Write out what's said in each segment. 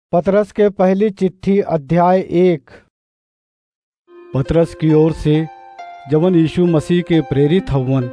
पतरस के पहली चिट्ठी अध्याय एक पतरस की ओर से जवन यीशु मसीह के प्रेरित हवन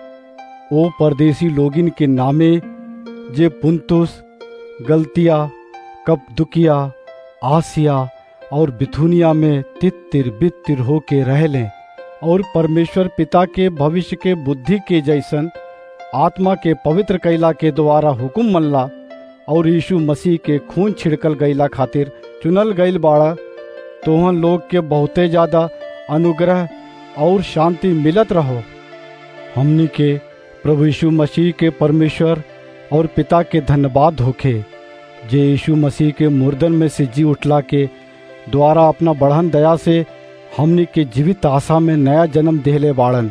ओ परदेसी लोगिन के नामे जे पुंतुस गलतिया कपदुकिया आसिया और बिथुनिया में तित्तिर बित्तिर होके रहले और परमेश्वर पिता के भविष्य के बुद्धि के जैसन आत्मा के पवित्र कैला के द्वारा हुकुम मनला और यीशु मसीह के खून छिड़कल गईला खातिर चुनल गईल बाड़ा तोहन लोग के बहुते ज्यादा अनुग्रह और शांति मिलत रहो हमनी के प्रभु यीशु मसीह के परमेश्वर और पिता के धन्यवाद होखे जे यीशु मसीह के मुर्दन में से जी उठला के द्वारा अपना बढ़न दया से हमनी के जीवित आशा में नया जन्म देहले बाड़न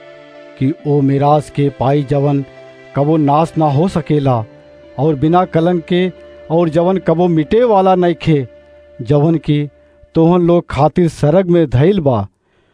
कि ओ मिराज के पाई जवन कबो नाश ना हो सकेला और बिना कलंक के और जवन कबो मिटे वाला नइखे जवन की तोहन लोग खातिर सरग में धैल बा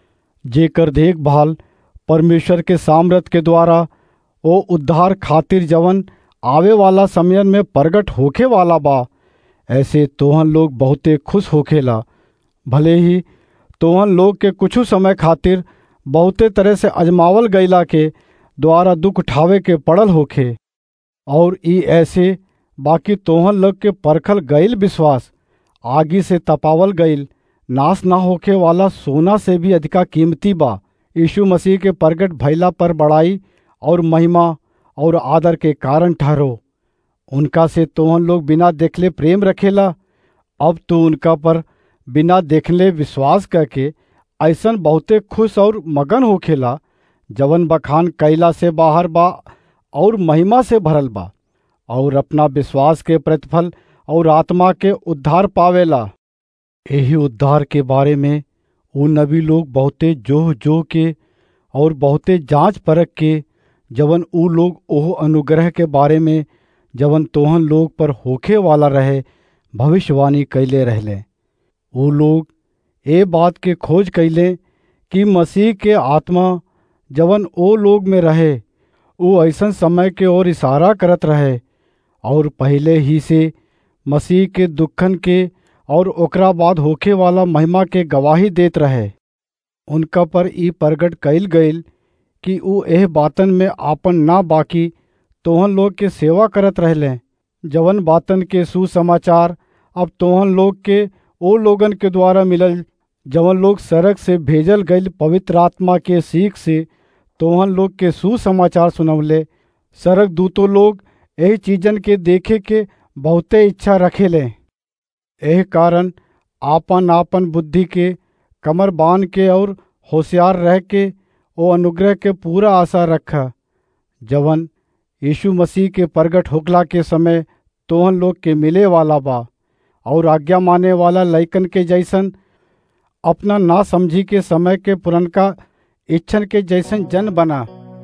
जेकर देखभाल परमेश्वर के सामर्थ के द्वारा ओ उद्धार खातिर जवन आवे वाला समयन में प्रगट होखे वाला बा ऐसे तोहन लोग बहुते खुश होखेला भले ही तोहन लोग के कुछ समय खातिर बहुते तरह से अजमावल गईला के द्वारा दुख उठावे के पड़ल होखे और ई ऐसे बाकी तोहन लोग के परखल गईल विश्वास आगी से तपावल गईल नाश ना होके वाला सोना से भी अधिका कीमती बा यीशु मसीह के प्रगट भैला पर बड़ाई और महिमा और आदर के कारण ठहरो उनका से तोहन लोग बिना देखले प्रेम रखेला अब तो उनका पर बिना देखले विश्वास करके ऐसन बहुते खुश और मगन होखेला जवन बखान कैला से बाहर बा और महिमा से भरल बा और अपना विश्वास के प्रतिफल और आत्मा के उद्धार पावेला यही उद्धार के बारे में वो नबी लोग बहुते जोह जो के और बहुते जांच परख के जवन ऊ लोग ओह अनुग्रह के बारे में जवन तोहन लोग पर होखे वाला रहे भविष्यवाणी कैले रहले वो लोग ए बात के खोज कैले कि मसीह के आत्मा जवन ओ लोग में रहे वो ऐसन समय के ओर इशारा करत रहे और पहले ही से मसीह के दुखन के और ओकरा बाद होखे वाला महिमा के गवाही देत रहे उनका पर ई प्रगट कैल गईल कि ऊ एह बातन में आपन ना बाकी तोहन लोग के सेवा करत रहले जवन बातन के सुसमाचार अब तोहन लोग के ओ लोगन के द्वारा मिलल जवन लोग सड़क से भेजल गईल पवित्र आत्मा के सीख से तोहन लोग के सुसमाचार सुनवले सड़क दूतो लोग यही चीजन के देखे के बहुते इच्छा रखेले एह कारण आपन आपन बुद्धि के कमर बांध के और होशियार रह के ओ अनुग्रह के पूरा आशा रखा जवन यीशु मसीह के प्रगट होकला के समय तोहन लोग के मिले वाला बा और आज्ञा माने वाला लैकन के जैसन अपना ना समझी के समय के पुरनका इच्छन के जैसन जन बना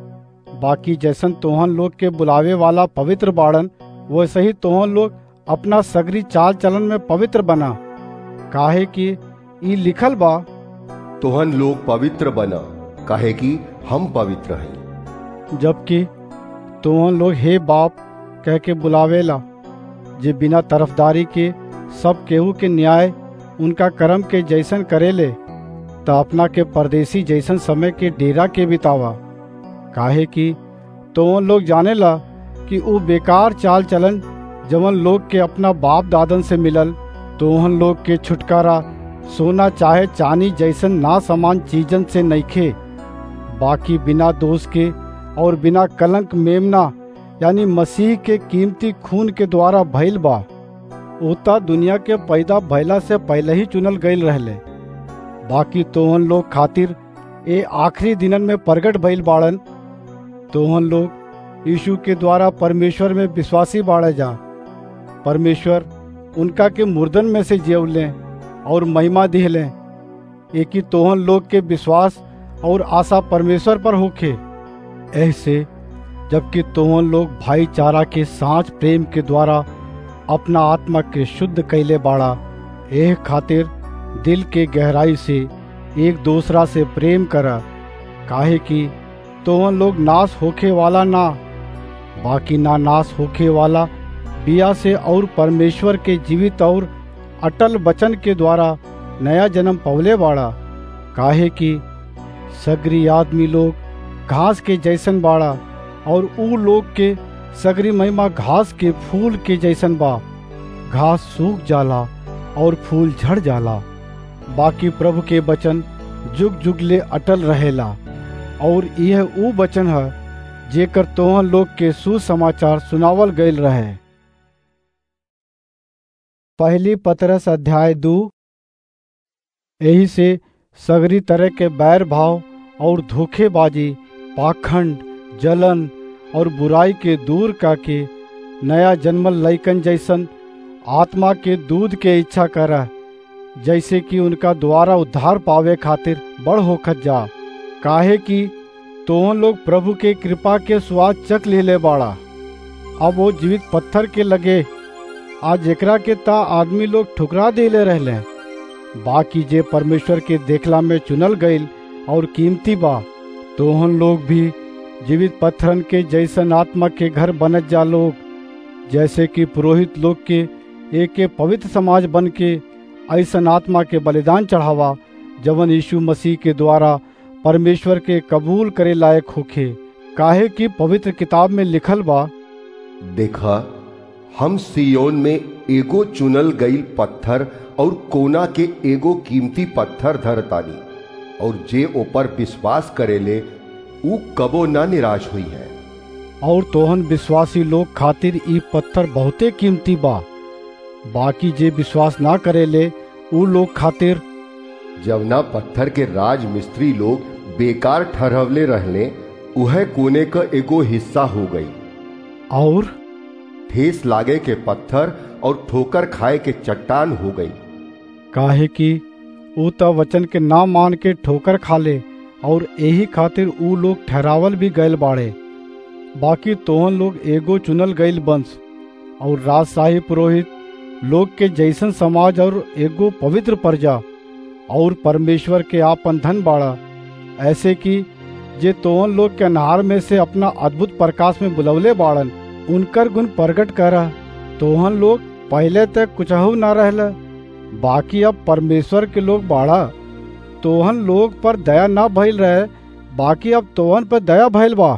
बाकी जैसन तोहन लोग के बुलावे वाला पवित्र बाड़न वैसे ही तोहन लोग अपना सगरी चाल चलन में पवित्र बना काहे कि ई लिखल बा तोहन लोग पवित्र बना काहे कि हम पवित्र हैं जबकि तोहन लोग हे बाप कह के बुलावेला जे बिना तरफदारी के सब केहू के न्याय उनका कर्म के जैसन करेले त अपना के परदेसी जैसन समय के डेरा के बितावा काहे कि तोहन लोग जानेला कि वो बेकार चाल चलन जवन लोग के अपना बाप दादन से मिलल तोहन लोग के छुटकारा सोना चाहे चानी जैसन ना समान चीजन से नइखे बाकी बिना दोष के और बिना कलंक मेमना यानी मसीह के कीमती खून के द्वारा भइल बा उता दुनिया के पैदा भैला से पहले ही चुनल गईल रहले बाकी तोहन लोग खातिर ए आखिरी दिनन में प्रगट भइल बाड़न तोहन लोग यीशु के द्वारा परमेश्वर में विश्वासी बाड़े जा परमेश्वर उनका के मुर्दन में से जेवले और महिमा दिहले एक ही तोहन लोग के विश्वास और आशा परमेश्वर पर होखे ऐसे जबकि तोहन लोग भाईचारा के सांच प्रेम के द्वारा अपना आत्मा के शुद्ध कैले बाड़ा एह खातिर दिल के गहराई से एक दूसरा से प्रेम करा काहे कि तोहन लोग नाश होखे वाला ना बाकी ना नाश होखे वाला बिया से और परमेश्वर के जीवित और अटल वचन के द्वारा नया जन्म पवले बाड़ा काहे कि सगरी आदमी लोग घास के जैसन बाड़ा और ऊ लोग के सगरी महिमा घास के फूल के जैसन बा घास सूख जाला और फूल झड़ जाला बाकी प्रभु के वचन जुग जुग ले अटल रहेला और यह ऊ वचन है जेकर तोहन लोग के सुसमाचार सुनावल गईल रहे पहली पतरस अध्याय दू यही से सगरी तरह के बैर भाव और धोखेबाजी पाखंड जलन और बुराई के दूर काके नया जन्मल लैकन जैसन आत्मा के दूध के इच्छा करा जैसे कि उनका द्वारा उद्धार पावे खातिर बड़ होखत जा काहे कि तोहन लोग प्रभु के कृपा के स्वाद चक ले ले बाड़ा अब वो जीवित पत्थर के लगे आज एकरा के ता आदमी लोग ठुकरा देले रहले बाकी जे परमेश्वर के देखला में चुनल गईल और कीमती बा तोहन लोग भी जीवित पत्थरन के जैसन आत्मा के घर बनत जा लोग जैसे कि पुरोहित लोग के एक के पवित्र समाज बन के ऐसन आत्मा के बलिदान चढ़ावा जवन यीशु मसीह के द्वारा परमेश्वर के कबूल करे लायक होखे काहे कि पवित्र किताब में लिखल बा देखा हम सियोन में एगो चुनल गईल पत्थर और कोना के एगो कीमती पत्थर धरतानी और जे ऊपर विश्वास करेले ऊ कबो ना निराश हुई है और तोहन विश्वासी लोग खातिर ई पत्थर बहुते कीमती बा बाकी जे विश्वास ना करेले ऊ लोग खातिर जवना पत्थर के राज मिस्त्री लोग बेकार ठहरवले रहले उह कोने का एगो हिस्सा हो गई और ठेस लागे के पत्थर और ठोकर खाए के चट्टान हो गई काहे कि ऊ त वचन के ना मान के ठोकर खाले और यही खातिर ऊ लोग ठहरावल भी गयल बाड़े बाकी तोहन लोग एगो चुनल गईल वंश और राजशाही पुरोहित लोग के जैसन समाज और एगो पवित्र प्रजा और परमेश्वर के आपन धन बाड़ा ऐसे कि जे तोहन लोग के अनहार में से अपना अद्भुत प्रकाश में बुलवले बाड़न उनकर गुण प्रकट करा तोहन लोग पहले तक कुछहु ना रहला बाकी अब परमेश्वर के लोग बाड़ा तोहन लोग पर दया ना भइल रहे बाकी अब तोहन पर दया भइल बा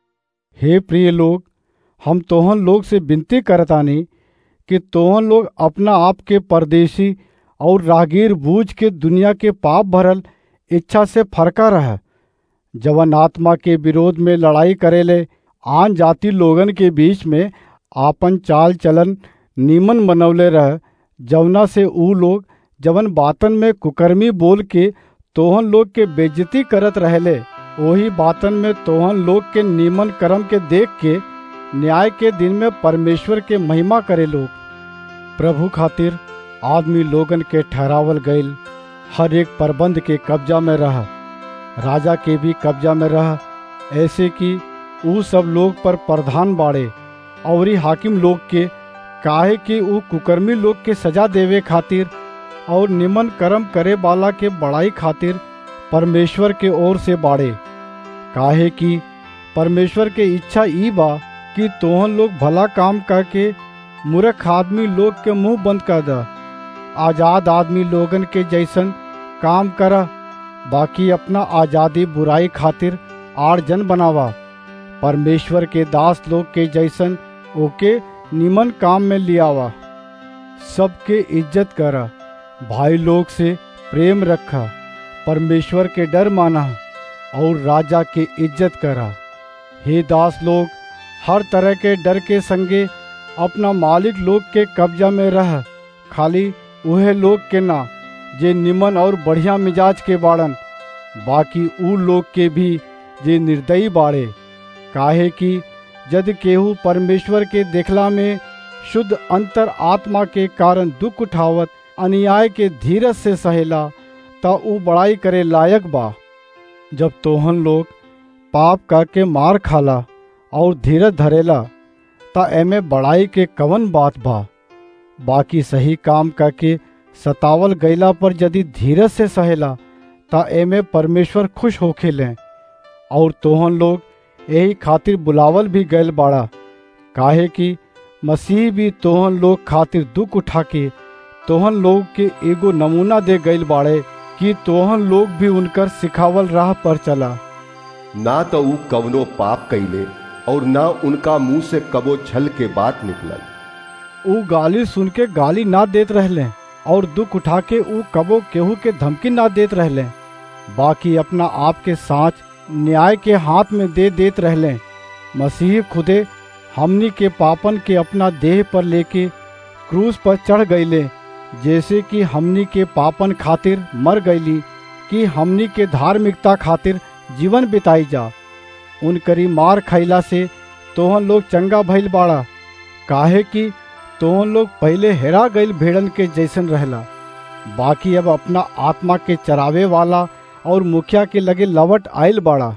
हे प्रिय लोग हम तोहन लोग से विनती करतानी कि तोहन लोग अपना आप के परदेशी और रागीर बूझ के दुनिया के पाप भरल इच्छा से फरका रह जवन आत्मा के विरोध में लड़ाई करेले आन जाति लोगन के बीच में आपन चाल चलन नीमन मनवले रह जवना से ऊ लोग जवन बातन में कुकर्मी बोल के तोहन लोग के बेज्जती करत रहले वही बातन में तोहन लोग के नीमन कर्म के देख के न्याय के दिन में परमेश्वर के महिमा करे लोग प्रभु खातिर आदमी लोगन के ठहरावल गईल हर एक प्रबंध के कब्जा में रह राजा के भी कब्जा में रह ऐसे कि ऊ सब लोग पर प्रधान बाड़े और हाकिम लोग के काहे कि ऊ कुकर्मी लोग के सजा देवे खातिर और निमन कर्म करे वाला के बड़ाई खातिर परमेश्वर के ओर से बाड़े काहे कि परमेश्वर के इच्छा ई बा कि तोहन लोग भला काम करके मूर्ख आदमी लोग के मुंह बंद कर द आजाद आदमी लोगन के जैसन काम करा बाकी अपना आजादी बुराई खातिर आड़जन बनावा परमेश्वर के दास लोग के जैसन ओके निमन काम में लियावा सबके इज्जत करा भाई लोग से प्रेम रखा परमेश्वर के डर माना और राजा के इज्जत करा हे दास लोग हर तरह के डर के संगे अपना मालिक लोग के कब्जा में रह खाली वह लोग के ना जे निमन और बढ़िया मिजाज के बाड़न बाकी ऊ लोग के भी जे निर्दयी बाड़े काहे कि जद केहू परमेश्वर के देखला में शुद्ध अंतर आत्मा के कारण दुख उठावत अन्याय के धीरज से सहेला ता ऊ बड़ाई करे लायक बा जब तोहन लोग पाप करके मार खाला और धीरज धरेला ता एमे बड़ाई के कवन बात बा बाकी सही काम करके सतावल गईला पर यदि धीरज से सहेला ता एमे परमेश्वर खुश होखे लें और तोहन लोग यही खातिर बुलावल भी गयल बाड़ा काहे कि मसीह भी तोहन लोग खातिर दुख उठा के तोहन लोग के एगो नमूना दे गईल बाड़े कि तोहन लोग भी उनकर सिखावल राह पर चला ना तो ऊ कवनो पाप कैले और ना उनका मुंह से कबो छल के बात निकलल ऊ गाली सुन के गाली ना देत रहले और दुख उठा के ऊ कबो केहू के धमकी ना देत रहले बाकी अपना आप के साथ न्याय के हाथ में दे देत रहले मसीह खुदे हमनी के पापन के अपना देह पर लेके क्रूस पर चढ़ गईले जैसे कि हमनी के पापन खातिर मर गईली कि हमनी के धार्मिकता खातिर जीवन बिताई जा उनकरी मार खैला से तोहन लोग चंगा भइल बाड़ा काहे कि तोहन लोग पहले हेरा गईल भेड़न के जैसन रहला बाकी अब अपना आत्मा के चरावे वाला और मुखिया के लगे लवट आयल बाड़ा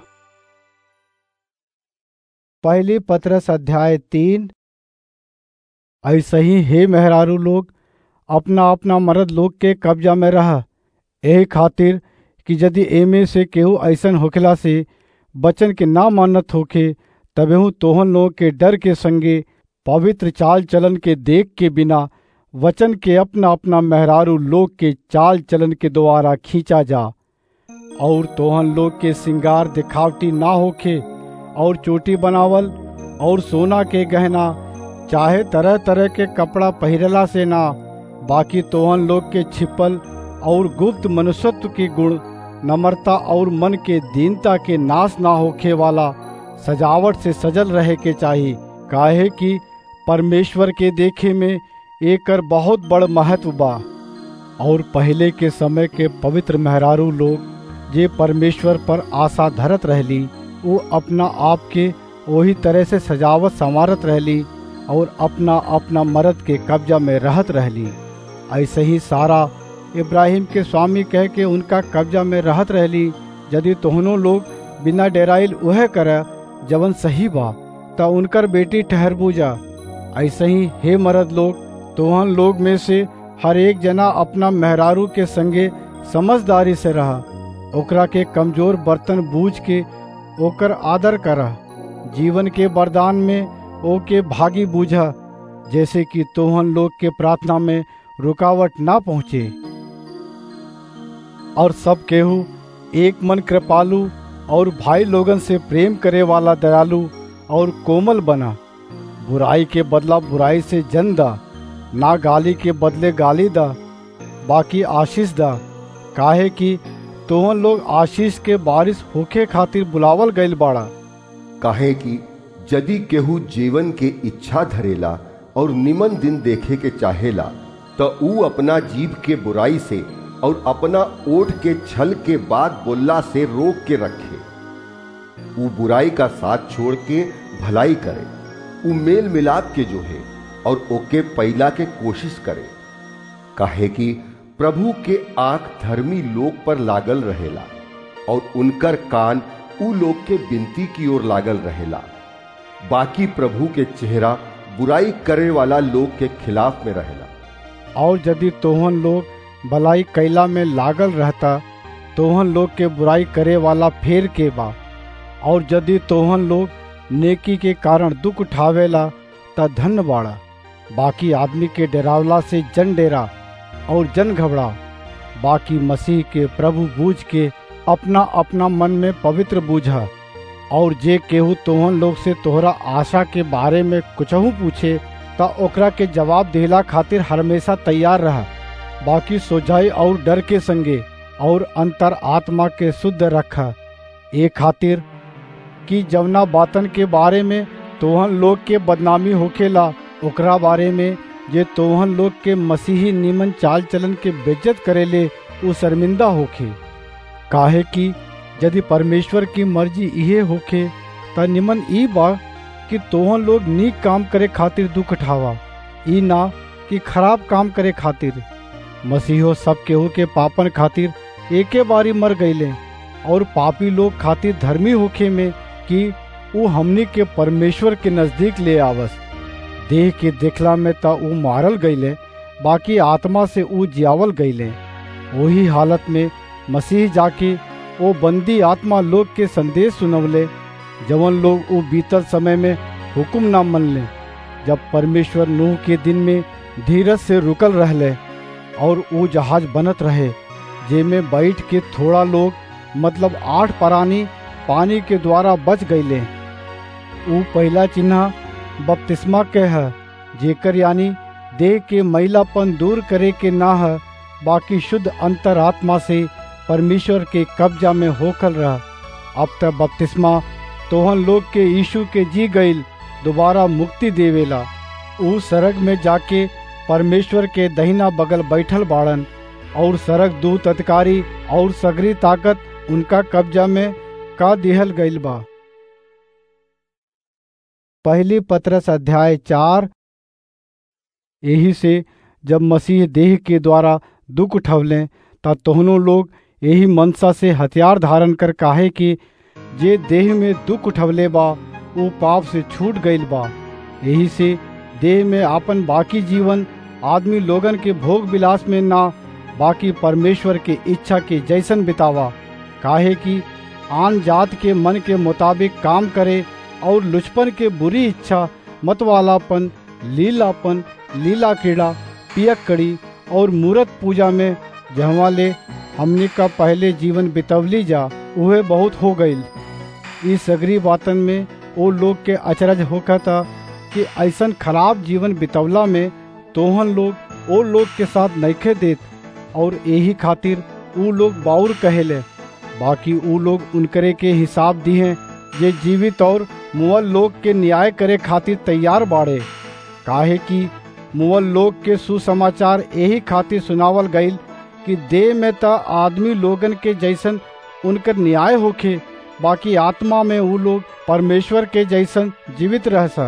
पहली पत्रस अध्याय तीन ऐसे ही हे मेहरारू लोग अपना अपना मर्द लोग के कब्जा में रह यही खातिर कि यदि एमे से केहू ऐसन होखला से बचन के ना मानत होखे तबेहू तोहन लोग के डर के संगे पवित्र चाल चलन के देख के बिना वचन के अपना अपना मेहरारू लोग के चाल चलन के द्वारा खींचा जा और तोहन लोग के सिंगार दिखावटी ना होखे और चोटी बनावल और सोना के गहना चाहे तरह तरह के कपड़ा पहिरला से ना बाकी तोहन लोग के छिपल और गुप्त मनुष्यत्व के गुण नम्रता और मन के दीनता के नाश ना होखे वाला सजावट से सजल रहे के चाहिए काहे कि परमेश्वर के देखे में एकर बहुत बड़ महत्व बा और पहले के समय के पवित्र मेहरारू लोग जे परमेश्वर पर आशा धरत रहली वो अपना आप के वही तरह से सजावट संवारत रहली और अपना अपना मर्द के कब्जा में रहत रहली ऐसे ही सारा इब्राहिम के स्वामी कह के उनका कब्जा में रहत रहली यदि तोहनों लोग बिना डेराइल वह कर जवन सही बा त उनकर बेटी ठहरबूजा ऐसे ही हे मर्द लोग तोहन लोग में से हर एक जना अपना मेहरारू के संगे समझदारी से रहा ओकरा के कमजोर बर्तन बूझ के ओकर आदर कर जीवन के वरदान में ओके भागी बूझा जैसे कि तोहन लोग के प्रार्थना में रुकावट ना पहुँचे और सब केहू एक मन कृपालु और भाई लोगन से प्रेम करे वाला दयालु और कोमल बना बुराई के बदला बुराई से जन दा ना गाली के बदले गाली दा बाकी आशीष दा काहे कि तोहन लोग आशीष के बारिश होखे खातिर बुलावल गईल बाड़ा काहे कि यदि केहू जीवन के इच्छा धरेला और निमन दिन देखे के चाहेला तो ऊ अपना जीव के बुराई से और अपना ओठ के छल के बाद बोलला से रोक के रखे ऊ बुराई का साथ छोड़ के भलाई करे ऊ मेल मिलाप के जो है और ओके पैला के कोशिश करे काहे कि प्रभु के आंख धर्मी लोग पर लागल रहेला और उनकर कान ऊ लोग के विनती की ओर लागल रहेला बाकी प्रभु के चेहरा बुराई करे वाला लोग के खिलाफ में रहेला और यदि तोहन लोग भलाई कैला में लागल रहता तोहन लोग के बुराई करे वाला फेर के बा और यदि तोहन लोग नेकी के कारण दुख उठावेला त धन बाड़ा बाकी आदमी के डरावला से जन डेरा और जन घबरा बाकी मसीह के प्रभु बूझ के अपना अपना मन में पवित्र बूझा और जे केहू तोहन लोग से तोहरा आशा के बारे में कुछहू पूछे त ओकरा के जवाब देला खातिर हमेशा तैयार रहा बाकी सोझाई और डर के संगे और अंतर आत्मा के शुद्ध रखा ए खातिर कि जवना बातन के बारे में तोहन लोग के बदनामी होखेला ओकरा बारे में जे तोहन लोग के मसीही निमन चाल चलन के बेज्जत करेले उ शर्मिंदा होखे काहे कि यदि परमेश्वर की मर्जी इहे होखे त निमन ई बा कि तोहन लोग नीक काम करे खातिर दुख उठावा ई ना कि खराब काम करे खातिर मसीहो सब केहू के पापन खातिर एके बारी मर गईले और पापी लोग खातिर धर्मी होखे में कि ऊ हमनी के परमेश्वर के नजदीक ले आवस देह के देखला में त ऊ मारल गईले बाकी आत्मा से ऊ जियावल गईले वही हालत में मसीह जाके वो बंदी आत्मा लोग के संदेश सुनवले जवन लोग वो बीतल समय में हुक्म ना मन ले जब परमेश्वर नूह के दिन में धीरज से रुकल रहले और वो जहाज बनत रहे जेमे बैठ के थोड़ा लोग मतलब आठ प्राणी पानी के द्वारा बच गईले ऊ पहला चिन्ह बपतिस्मा के है जेकर यानी देह के मैलापन दूर करे के ना है बाकी शुद्ध अंतरात्मा से परमेश्वर के कब्जा में होकर रह अब तक बपतिस्मा तोहन लोग के यीशु के जी गईल दोबारा मुक्ति देवेला ऊ सरग में जाके परमेश्वर के दहिना बगल बैठल बाड़न और सरग दूत अधिकारी और सगरी ताकत उनका कब्जा में का दिहल गईल बा पहली पत्रस अध्याय चार यही से जब मसीह देह के द्वारा दुख उठवले तब तोहनों लोग यही मनसा से हथियार धारण कर काहे कि जे देह में दुख उठवले बा वो पाप से छूट गईल बा यही से देह में आपन बाकी जीवन आदमी लोगन के भोग विलास में ना बाकी परमेश्वर के इच्छा के जैसन बितावा काहे कि आन जात के मन के मुताबिक काम करे और लुचपन के बुरी इच्छा मतवालापन लीलापन लीला क्रीड़ा पियक कड़ी और मूर्त पूजा में जहवा ले हमने का पहले जीवन बितवली जा उहे बहुत हो गईल इस सगरी बातन में वो लोग के अचरज होका था कि ऐसन खराब जीवन बितवला में तोहन लोग वो लोग के साथ नैखे देत और यही खातिर ऊ लोग बाउर कहेले बाकी ऊ लोग उनकरे के हिसाब दिए जे जीवित और मुअल लोग के न्याय करे खातिर तैयार बाड़े काहे कि मुअल लोग के सुसमाचार यही खातिर सुनावल गईल कि देह में त आदमी लोगन के जैसन उनकर न्याय होखे बाकी आत्मा में वो लोग परमेश्वर के जैसन जीवित रह सा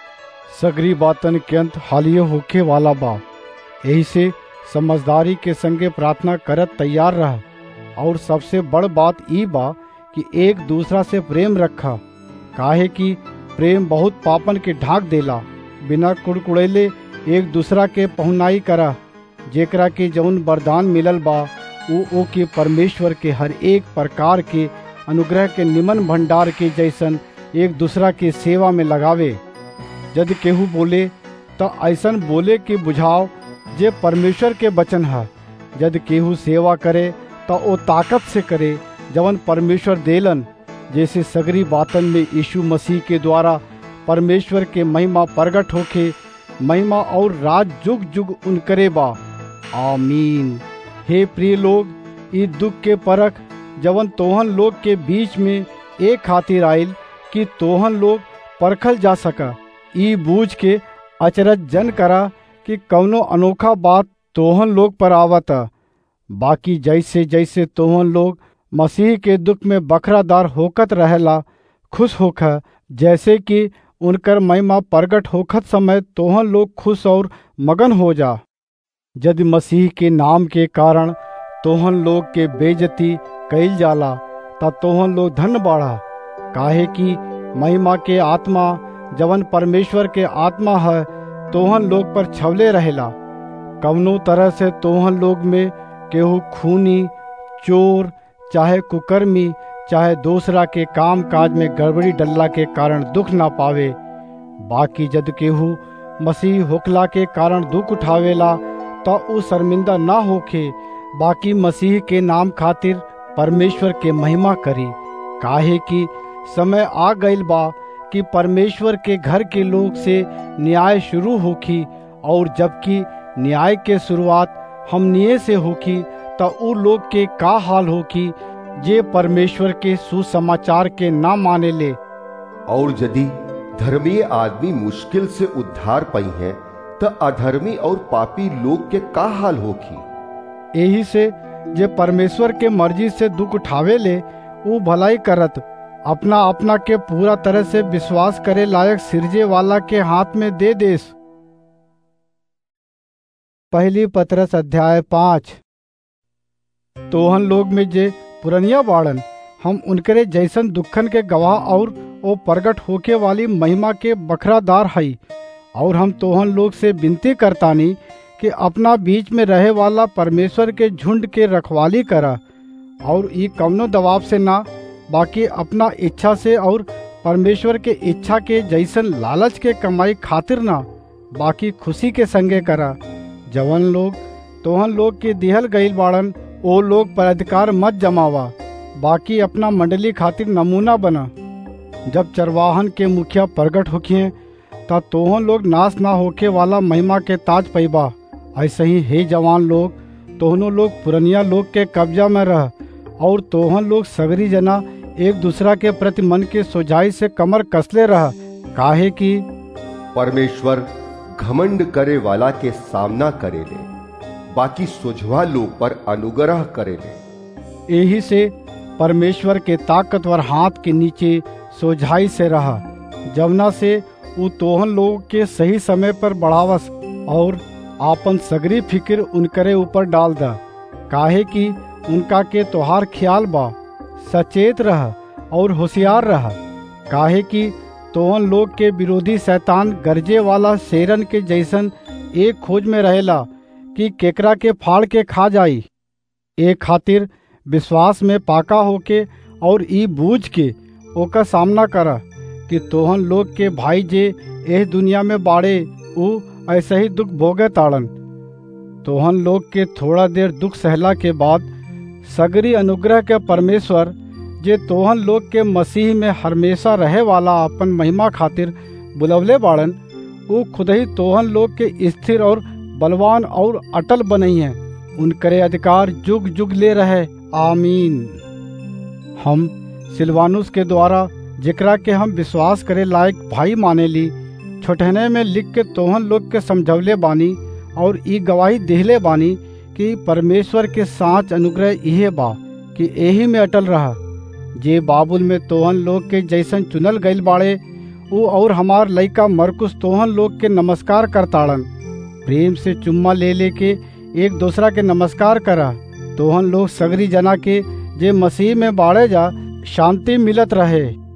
सगरी बातन के अंत हालियो होखे वाला बा यही से समझदारी के संगे प्रार्थना करत तैयार रह और सबसे बड़ बात ई बा कि एक दूसरा से प्रेम रखा काहे कि प्रेम बहुत पापन के ढाक देला बिना कुड़कुड़ैले एक दूसरा के पहुनाई करा जेकरा के जौन वरदान मिलल बा वो ओ के परमेश्वर के हर एक प्रकार के अनुग्रह के निमन भंडार के जैसन एक दूसरा के सेवा में लगावे यदि केहू बोले तो ऐसन बोले के बुझाव जे परमेश्वर के वचन है यदि केहू सेवा करे तो वो ताकत से करे जवन परमेश्वर देलन जैसे सगरी बातन में यीशु मसीह के द्वारा परमेश्वर के महिमा प्रगट होके महिमा और राज जुग जुग उनकरे बा आमीन हे प्रिय लोग ई दुख के परख जवन तोहन लोग के बीच में एक खातिर आयल कि तोहन लोग परखल जा सका ई बूझ के अचरज जन करा कि कौनो अनोखा बात तोहन लोग पर आवता बाकी जैसे जैसे तोहन लोग मसीह के दुख में बखरादार होकत रहेला खुश होख जैसे कि उनकर महिमा प्रगट होखत समय तोहन लोग खुश और मगन हो जा यदि मसीह के नाम के कारण तोहन लोग के बेजती कैल जाला तब तोहन लोग धन बढ़ा काहे कि महिमा के आत्मा जवन परमेश्वर के आत्मा है तोहन लोग पर छवले रहेला कवनो तरह से तोहन लोग में केहू खूनी चोर चाहे कुकर्मी चाहे दूसरा के काम काज में गड़बड़ी डल्ला के कारण दुख ना पावे बाकी जद केहू मसीह होकला के कारण दुख उठावेला तो उ शर्मिंदा ना होखे बाकी मसीह के नाम खातिर परमेश्वर के महिमा करी काहे कि समय आ गईल बा कि परमेश्वर के घर के लोग से न्याय शुरू होखी और जबकि न्याय के शुरुआत हमनिए से होखी तो उ लोग के का हाल होखी जे परमेश्वर के सुसमाचार के ना माने ले और यदि धर्मीय आदमी मुश्किल से उद्धार पाई है तो अधर्मी और पापी लोग के का हाल होखी यही से जे परमेश्वर के मर्जी से दुख उठावे ले वो भलाई करत अपना अपना के पूरा तरह से विश्वास करे लायक सिरजे वाला के हाथ में दे देस पहली पत्रस अध्याय पाँच तोहन लोग में जे पुरनिया बाड़न हम उनकरे जैसन दुखन के गवाह और वो प्रगट होके वाली महिमा के बखरादार हई और हम तोहन लोग से विनती करतानी कि अपना बीच में रहे वाला परमेश्वर के झुंड के रखवाली करा और ये कवनो दबाव से ना बाकी अपना इच्छा से और परमेश्वर के इच्छा के जैसन लालच के कमाई खातिर ना बाकी खुशी के संगे करा जवन लोग तोहन लोग के दिहल गईल बाड़न ओ लोग पर अधिकार मत जमावा बाकी अपना मंडली खातिर नमूना बना जब चरवाहन के मुखिया प्रगट होखिए ता तोहन लोग नाश ना होके वाला महिमा के ताज पैबा ऐसे ही हे जवान लोग तोहनों लोग पुरनिया लोग के कब्जा में रह और तोहन लोग सगरी जना एक दूसरा के प्रति मन के सुझाई से कमर कसले रह काहे कि परमेश्वर घमंड करे वाला के सामना करेले बाकी सुझवा लोग पर अनुग्रह करेले यही से परमेश्वर के ताकतवर हाथ के नीचे सोझाई से रहा जवना से उ तोहन लोग के सही समय पर बढ़ावस और आपन सगरी फिक्र उनकरे ऊपर डाल दा काहे कि उनका के तोहार ख्याल बा सचेत रह और होशियार रह काहे कि तोहन लोग के विरोधी शैतान गरजे वाला शेरन के जैसन एक खोज में रहेला कि केकरा के फाड़ के खा जाई ए खातिर विश्वास में पाका होके और ई बूझ के ओका सामना कर कि तोहन लोग के भाई जे एह दुनिया में बाड़े उ ऐसे ही दुख भोगे ताड़न तोहन लोग के थोड़ा देर दुख सहला के बाद सगरी अनुग्रह के परमेश्वर जे तोहन लोग के मसीह में हमेशा रहे वाला अपन महिमा खातिर बुलवले बाड़न उ खुद ही तोहन लोग के स्थिर और बलवान और अटल बनई है उनकरे अधिकार जुग जुग ले रहे आमीन हम सिलवानुस के द्वारा जेकरा के हम विश्वास करे लायक भाई माने ली छोटहने में लिख के तोहन लोग के समझवले बानी और ई गवाही देहले बानी कि परमेश्वर के साँच अनुग्रह इहे बा कि यही में अटल रहा जे बाबुल में तोहन लोग के जैसन चुनल गईल बाड़े उ और हमार लइका मरकुस तोहन लोग के नमस्कार करताड़न प्रेम से चुम्मा ले लेके एक दूसरा के नमस्कार करा तोहन लोग सगरी जना के जे मसीह में बाड़े जा शांति मिलत रहे